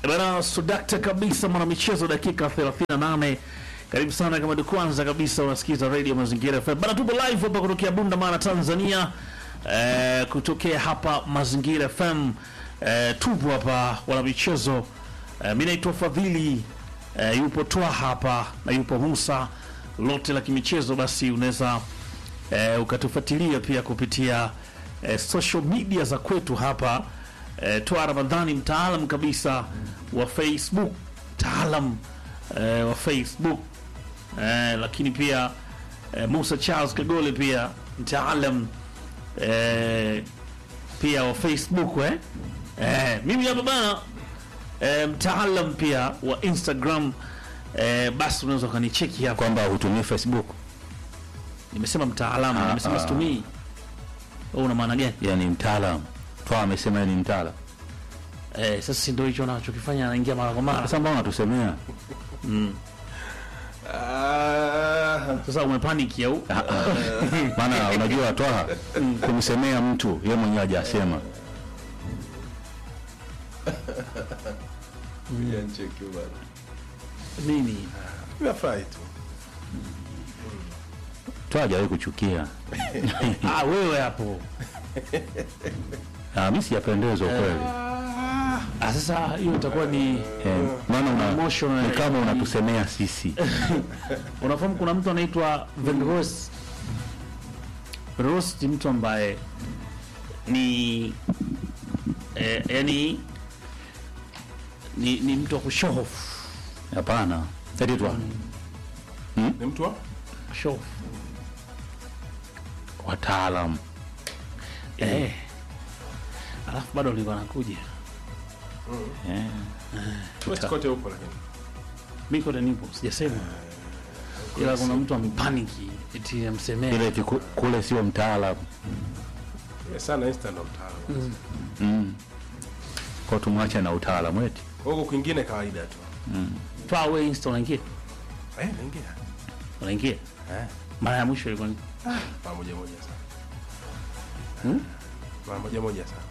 Bana sudakta kabisa mwanamichezo, dakika 38. Karibu sana kama ndio kwanza kabisa unasikiza Radio Mazingira FM. Bana tupo live hapa kutokea Bunda Mara Tanzania. Eh, kutokea hapa Mazingira FM. Eh, tupo hapa wanamichezo. Eh, mimi naitwa Fadhili. Eh, yupo Twa hapa na yupo Musa. Lote la kimichezo basi unaweza eh, ukatufuatilia pia kupitia eh, social media za kwetu hapa eh, Twa Ramadhani mtaalam kabisa wa Facebook mtaalam eh, wa Facebook eh, lakini pia eh, Musa Charles Kagole pia mtaalam eh, pia wa Facebook eh? Eh, mimi hapa bana eh, mtaalam pia wa Instagram eh, basi unaweza ukanicheki hapa kwamba hutumii Facebook, nimesema mtaalamu Ah, nimesema ah. situmii wewe una maana gani yani mtaalam. Twa amesema yeye ni mtaalam. eh, sasa si ndio hicho anachokifanya anaingia mara kwa mara Sasa mbona unatusemea? sasa umepaniki au Maana unajua Twa kumsemea mtu yeye mwenyewe hajasema. Yancheki bana. nini Nimefurahi tu. Twa hajawahi kuchukia. ah, wewe hapo Ah, mimi sijapendezwa kweli. ah, sasa hiyo itakuwa ni Eh, maana una Emotional. ni kama unatusemea sisi. unafahamu kuna mtu anaitwa Venros Venros ni mtu ambaye ni eh, yani ni, ni mtu wa kushofu Hapana. Eti Twa Ni mtu wa? kushofu wataalam. eh. alafu bado alikuwa anakuja Eh. Kote kote huko lakini. mi kote nipo sijasema ila kuna mtu amepaniki eti amsemea Ile eti ku- kule sio mtaalam. Yeah, sana Insta ndo mtaalamu. Mm. Kwa tumwache na utaalamu eti. Huko kwingine kawaida tu. twa we insta unaingia Eh, naingia. unaingia Eh, mara ya mwisho ilikuwa ni mara moja moja sana. Hmm? Mara moja moja sana.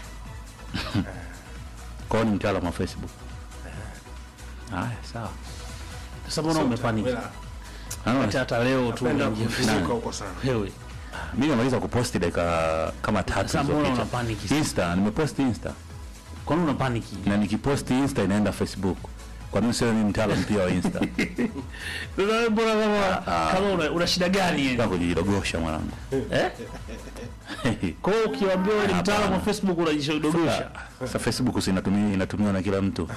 Kwa hiyo ni mtaalamu wa Facebook. Haya, sawa. sasa mbona Sio umepaniki mtaalamu, Anaona hata hata leo tu Napenda unaingia kufizuka Facebook. huko sana. wewe mimi nimemaliza kuposti dakika kama tatu Sasa mbona zilizopita. unapaniki sasa? Insta, nimeposti Insta kwa nini unapaniki na nikiposti Insta inaenda Facebook. Kwa nini sio mimi mtaalamu pia wa Insta? Sasa wewe mbona kama kama una, una shida gani Nataka yani kujidogosha mwanangu. eh kwa hiyo ukiwaambia wewe ni mtaalamu wa Facebook unajishodogosha Sasa Facebook si inatumia inatumiwa na kila mtu.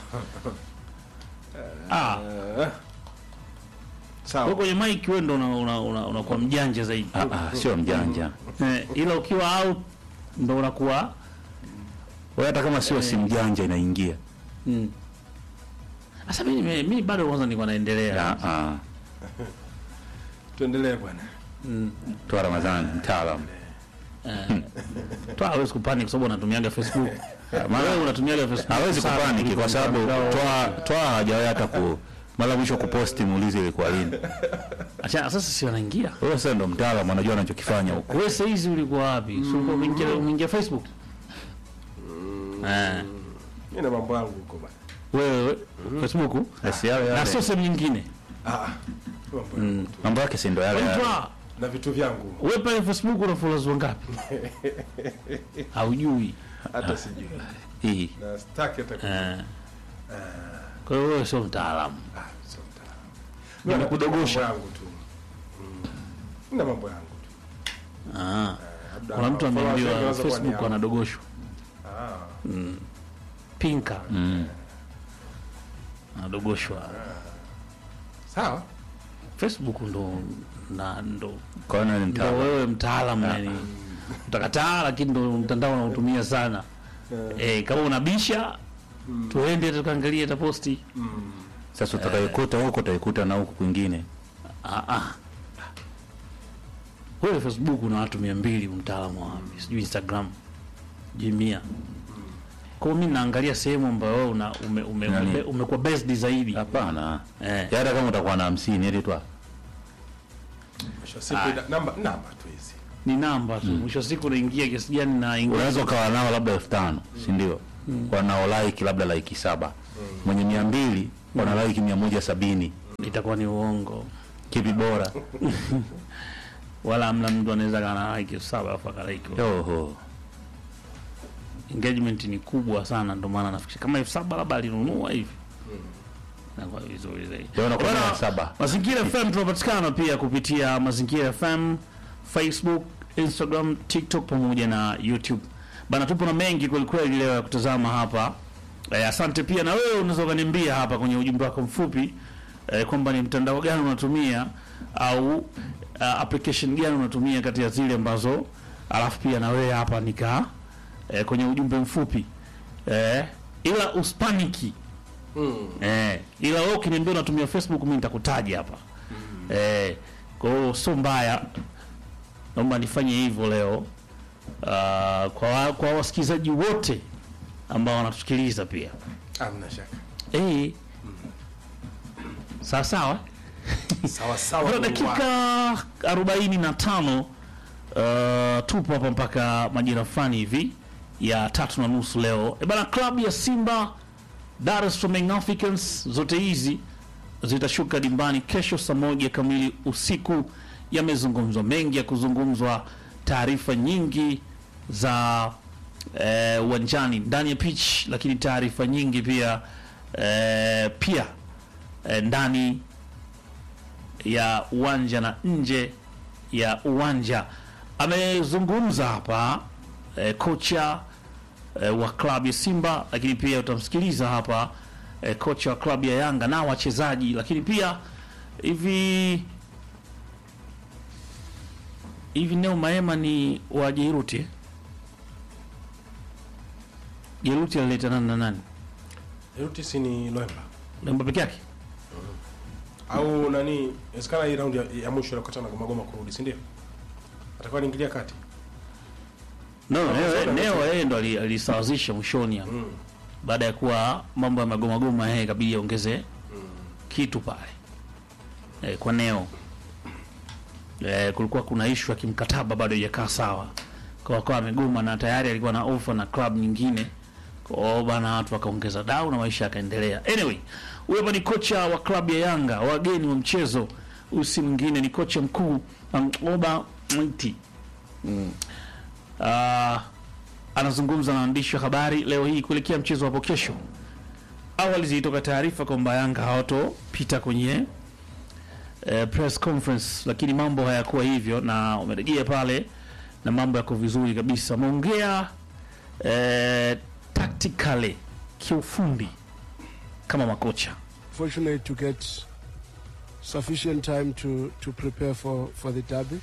ah Eh, wewe Sawa. kwenye mic wewe ndo unakuwa una, una, unakuwa mjanja zaidi Ah, ah, sio mjanja. eh, ila ukiwa out ndo unakuwa Wewe hata kama sio si mjanja inaingia. mm. Sasa mimi nime- mimi bado kwanza nilikuwa naendelea Ah, ah. Tuendelee bwana. mm. Toa Ramadhani mtaalamu. Toa hawezi kupanic kwa sababu anatumiaga Facebook. Wewe unatumiaga Facebook. Hawezi sana kupaniki kuliko kwa sababu mtandao. toa toa hajawahi hata ku mara mwisho kuposti muulize ilikuwa lini. Acha sasa si wanaingia. Wewe sasa ndo mtaalamu anajua anachokifanya huko. Wewe sasa hizi ulikuwa wapi? Si ulikuwa umeingia umeingia Facebook? Eh. Mimi na mambo yangu huko bwana. Wewe Facebook Basi yale na yale. sio sehemu nyingine. Ah. Mambo yangu tu. Mambo yake si ndo yale Wewe yale. toa. Na vitu vyangu Wewe pale Facebook una followers wangapi? Haujui. hata sijui. Hii. Na sitaki hata ku- Eh. Kwa hiyo wewe sio mtaalamu. Ah, sio mtaalamu. Mimi na Nimekudogosha. mambo yangu tu. Mm. Mimi na mambo yangu tu. Ah. Labda Kuna mtu followers wangu ameambiwa wanaweza kuwa ni Facebook hao. anadogoshwa. Ah. Pinka Mm. anadogoshwa. Sawa. Facebook ndo na ndo Kwa hiyo ni ndo mtaalamu. wewe mtaalamu yani utakataa, lakini ndo mtandao unautumia sana eh, kama unabisha tuende tukaangalie hata posti Sasa utakaikuta huko utaikuta na huko kwingine. ah, ah. Wewe Facebook una watu mia mbili mtaalamu wa wapi? Sijui Instagram sijui mia kwa hiyo mimi naangalia sehemu ambayo wewe una ume, ume, Nani? ume, umekuwa based zaidi Hapana. eh. Ya Hata kama utakuwa na 50 eti tu. Mwisho wa siku ina- namba namba tu hizi. ni namba tu mwisho wa siku unaingia kiasi gani na ingia Unaweza ukawa nao labda elfu tano si ndio? Kwa nao like labda like saba. mwenye mia mbili wana like mia moja sabini itakuwa ni uongo kipi bora wala amna mtu anaweza kana like elfu saba alafu akalaiki oho engagement ni kubwa sana ndio maana nafikiri kama elfu saba labda alinunua hivi nakuwa vizuri zaidi Leo nakuwa Bwana, mia saba. Mazingira FM tunapatikana pia kupitia Mazingira FM Facebook, Instagram, TikTok pamoja na YouTube. Bana, tupo na mengi kweli kweli leo ya kutazama hapa. Eh, asante pia na wewe unaweza ukaniambia hapa kwenye ujumbe wako mfupi eh, kwamba ni mtandao gani unatumia au uh, application gani unatumia kati ya zile ambazo alafu pia na wewe hapa nika eh, kwenye ujumbe mfupi eh, ila uspaniki Mm. Eh, ila wewe ukiniambia unatumia Facebook mimi nitakutaja hapa. Eh, kwa hiyo sio mbaya. Naomba nifanye hivyo leo. Uh, kwa wa- kwa wasikilizaji wote ambao wanatusikiliza pia. Hamna shaka. Eh. Sawa sawa. Sawa sawa. Kwa Mungu dakika 45 uh, tupo hapa mpaka majira fulani hivi ya tatu na nusu leo. E bana, klabu ya Simba Dar es Salaam Young Africans zote hizi zitashuka dimbani kesho saa moja kamili usiku. Yamezungumzwa mengi ya kuzungumzwa, taarifa nyingi za eh, uwanjani ndani ya pitch, lakini taarifa nyingi pia eh, pia eh, ndani ya uwanja na nje ya uwanja. Amezungumza hapa eh, kocha eh, wa klabu ya Simba, lakini pia utamsikiliza hapa eh, kocha wa klabu ya Yanga na wachezaji, lakini pia hivi hivi Neo Maema ni wa Jairuti eh? Jairuti alileta nani na nani? Yote si ni Loemba. Lemba peke yake? Au nani? Inawezekana hii round ya, ya mwisho nakutana na Goma Goma kurudi, si ndio? Atakuwa anaingilia kati. No, Kama Neo, zote Neo yeye ndo ali- alisawazisha mwishoni hapo. Mm. baada ya kuwa mambo ya magoma goma yeye ikabidi aongeze kitu pale e, kwa Neo e, kulikuwa kuna ishu ya kimkataba bado haijakaa sawa, kwa kwa amegoma na tayari alikuwa na ofa na club nyingine, kwa hiyo bana watu wakaongeza dau na maisha yakaendelea. Anyway, huyo hapa ni kocha wa klabu ya Yanga, wageni wa mchezo. Huyu si mwingine ni kocha mkuu Oba Mwiti Ah, anazungumza na waandishi wa habari leo hii kuelekea mchezo hapo kesho. Awali zilitoka taarifa kwamba Yanga hawatopita kwenye eh, press conference, lakini mambo hayakuwa hivyo na wamerejea pale na mambo yako vizuri kabisa. Wameongea eh, tactically, kiufundi kama makocha. fortunate to get sufficient time to, to prepare for, for the derby.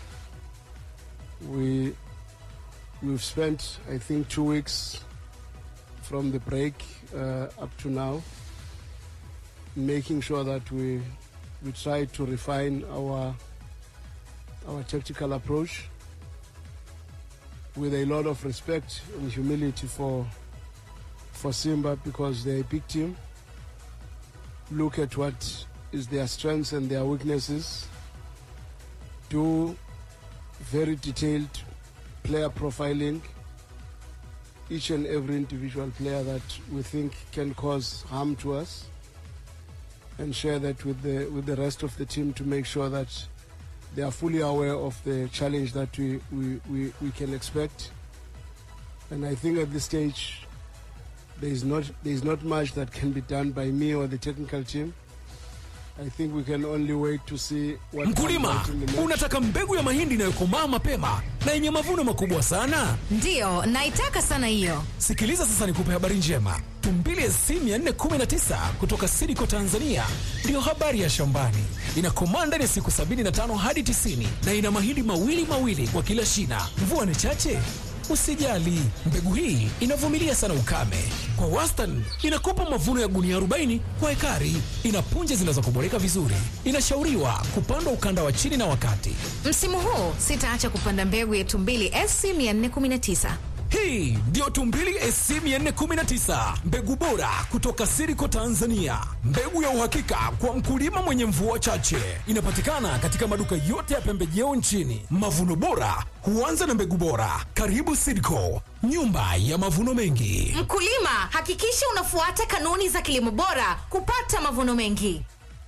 We we've spent I think two weeks from the break uh, up to now, making sure that we we try to refine our our tactical approach with a lot of respect and humility for for Simba because they're a big team look at what is their strengths and their weaknesses, do very detailed player profiling, each and every individual player that we think can cause harm to us, and share that with the with the rest of the team to make sure that they are fully aware of the challenge that we, we, we, we can expect. And I think at this stage there is not there is not much that can be done by me or the technical team. I think we can only wait to see what comes Mkulima, out in the next- unataka mbegu ya mahindi inayokomaa mapema na yenye mavuno makubwa sana? Ndiyo, naitaka sana hiyo. Sikiliza sasa nikupe habari njema. Tumbili SC 419 kutoka Sidiko Tanzania ndiyo habari ya shambani. Inakomaa ndani ya siku 75 hadi 90 na ina mahindi mawili mawili kwa kila shina. Mvua ni chache? Usijali, mbegu hii inavumilia sana ukame. Kwa wastani inakupa mavuno ya gunia 40 kwa ekari. Ina punje zinazokuboreka vizuri. Inashauriwa kupandwa ukanda wa chini na wakati. Msimu huu sitaacha kupanda mbegu ya Tumbili SC 419. Hii ndiyo Tumbili SC 419, mbegu bora kutoka Siriko Tanzania, mbegu ya uhakika kwa mkulima mwenye mvua chache. Inapatikana katika maduka yote ya pembejeo nchini. Mavuno bora huanza na mbegu bora. Karibu Siriko, nyumba ya mavuno mengi. Mkulima, hakikisha unafuata kanuni za kilimo bora kupata mavuno mengi.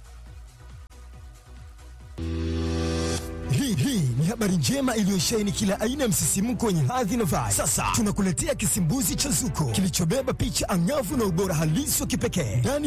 Hii hii ni habari njema iliyosheheni kila aina ya msisimko wenye hadhi na vibe. Sasa tunakuletea kisimbuzi cha Zuko kilichobeba picha angavu na ubora halisi wa kipekee ndani